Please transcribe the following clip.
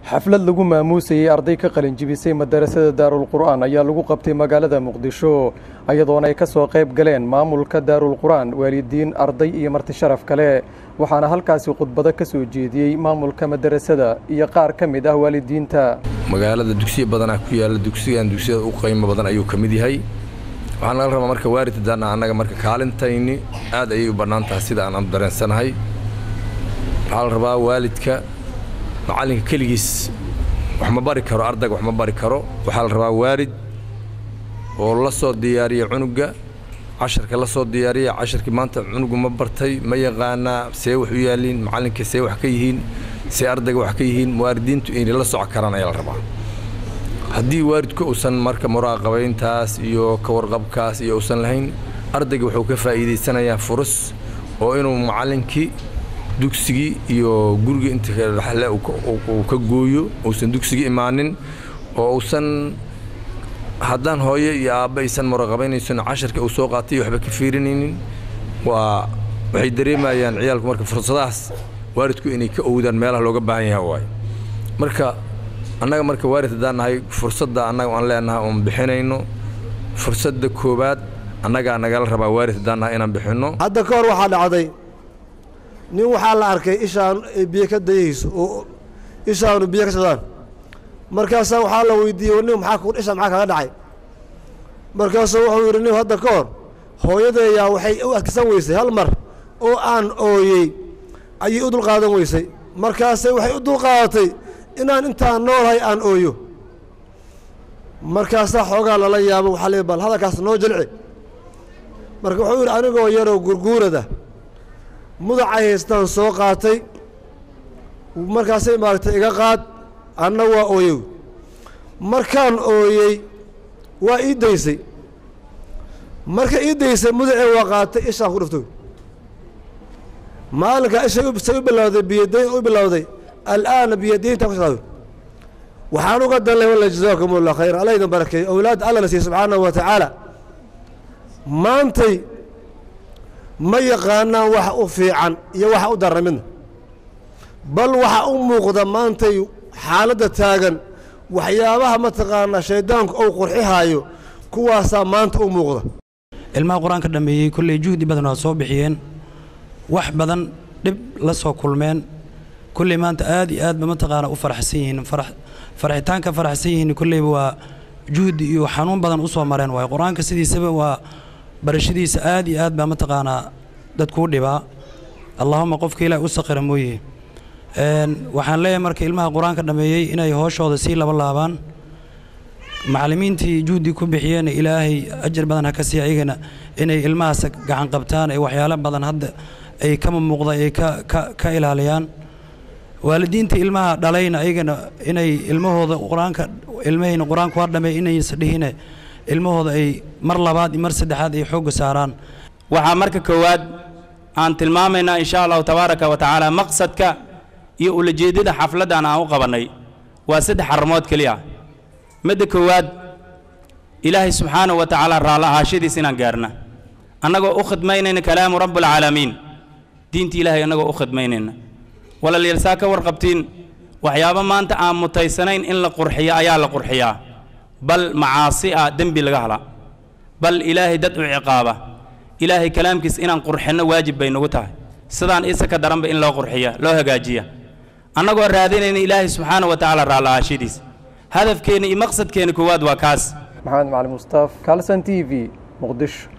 xaflad lagu maamuusayey arday ka qalin jibisay madarasada daarulqur'aan ayaa lagu qabtay magaalada muqdisho iyadoona ay ka soo qayb galeen maamulka daarulqur'aan waalidiin arday iyo marti sharaf kale waxaana halkaasi khudbado ka soo jeediyey maamulka madarasada iyo qaar ka mid ah waalidiinta magaalada dugsiya badanaa ku yaalla dugsigan dugsiyada u qiimo badan ayuu ka mid yahay waxaan laga rabaa marka waaliddaana annaga marka kaalintayni aad ayay u bannaan tahay sida aan dareensanahay waxaa la rabaa waalidka macallinka keligiis wax ma bari karo ardayga wax ma bari karo waxaa la rabaa waalid oo la soo diyaariya cunugga casharka la soo diyaariya casharkii maanta cunugu ma bartay ma yaqaanaa see wax u yaalliin macallinka see wax ka yihiin see ardayga wax ka yihiin waalidiintu inay la soco karaan ayaa la rabaa haddii waalidku uusan marka muraaqabayntaas iyo ka warqabkaas iyo uusan lahayn ardayga wuxuu ka faa'iidaysanayaa furus oo inuu macallinkii dugsigii iyo guriga inta dhaxle uu ka gooyo uusan dugsigii imaanin oo uusan haddaan hooyo iyo aabba aysan muraqabaynaysan casharka uu soo qaatay waxba ka fiirinaynin waa waxay dareemayaan ciyaalku marka fursadahaas waalidku inay ka owdaan meelaha looga baahan yahay waaye marka annaga marka waalid haddaan nahay fursadda annaga aan leenahay oon bixinayno fursadda koowaad annagaa nagala rabaa waalid haddaan nahay inaan bixinno hadda ka hor waxaa dhacday nin waxaa la arkay ishaan ay biyo ka dayayso oo ishaanu biyo ka socdaan markaasaa waxaa la weydiiyey nin maxaa isha maxaa kaga dhacay markaasuu wuxuu yidhi nin hadda ka hor hooyadeeyaa waxay u adkisan weysay hal mar oo aan ooyey ayay u dulqaadan weysay markaase waxay u dulqaadatay inaan intaan noolahay aan ooyo markaasaa xoogaa lala yaabo waxaa leey bal hadalkaas noo jilci marka wuxuu yidhi anigoo yaroo gurguurada mudac ay haystaan soo qaatay markaasay maaragtay iga qaad anna waa ooyow markaan ooyey waa ii daysay marka ii daysay mudacee waa qaatay ishaan ku dhiftoy maalinkaa ishay say u bilowday biyadayn u bilowday al'aana biyadayntaa ku shaqaayo waxaan uga dan leh walla jazaakum allah khayra alla idin barakeeyo owlaadda alla na siiye subxaanahu wa tacaala maantay ma yaqaanaan waxa u fiican iyo waxa u darra midna bal waxa u muuqda maantay xaaladda taagan waxyaabaha mataqaanaa shayddaanku ou qurxihaayo kuwaasaa maanta u muuqda ilmaha qur-aanka dhammeeyey kolley juhdi badan waa soo bixiyeen wax badan dhib la soo kulmeen kolley maanta aad iyo aadba mataqaana u faraxsan yihiin farxitaanka faraxsan yihiin kolleyba waa juhdi iyo xanuun badan u soo mareen waayo qur-aanka sidiisaba waa barashadiisa aad iyo aad baa mataqaanaa dadkuu dhibaa allaahuma qofka ilaah u saqira mooye waxaan leeyahay marka ilmaha qur-aanka dhammeeyey inay hooshooda sii laba laabaan macallimiintii juhdi ku bixiyeen ilaahay ajar badan ha ka siiya ayagana inay ilmahaas gacan qabtaan ee waxyaalo badan hadda ay kama muuqda ay ka ilaaliyaan waalidiinta ilmaha dhalayna ayagana inay ilmahooda qur-aanka ilmahayna qur-aanka waa dhameey inaysa dhihine ilmahooda ay mar labaad iyo mar saddexaad ay xoogga saaraan waxaa marka koowaad aan tilmaamaynaa insha allahu tabaaraka wa tacaala maqsadka iyo ulajeeddada xafladdan aan u qabannay waa saddex arrimood keliya midda koowaad ilaahay subxaanahu wa tacaala raallo ahaashadiis inaan gaarna annagoo u khidmaynayna kalaamu rabbialcaalamiin diinta ilaahay annagoo u khidmaynayna walaalayaal saa ka warqabtiin waxyaabo maanta aan mutaysanayn in la qurxiyo ayaa la qurxiyaa bal macaasi ah dembi laga hala bal ilaahay dad u ciqaaba ilaahay kalaamkiis inaan qurxinno waajib bay nagu tahay sidaan isa ka daranba in loo qurxiya loo hagaajiya annagoo raadinayna ilaahay subxaana wa tacaala raalla'aashadiis hadafkeenna iyo maqsadkeenna koowaad waa kaas maxamed macali mustaaf kalson t v muqdisho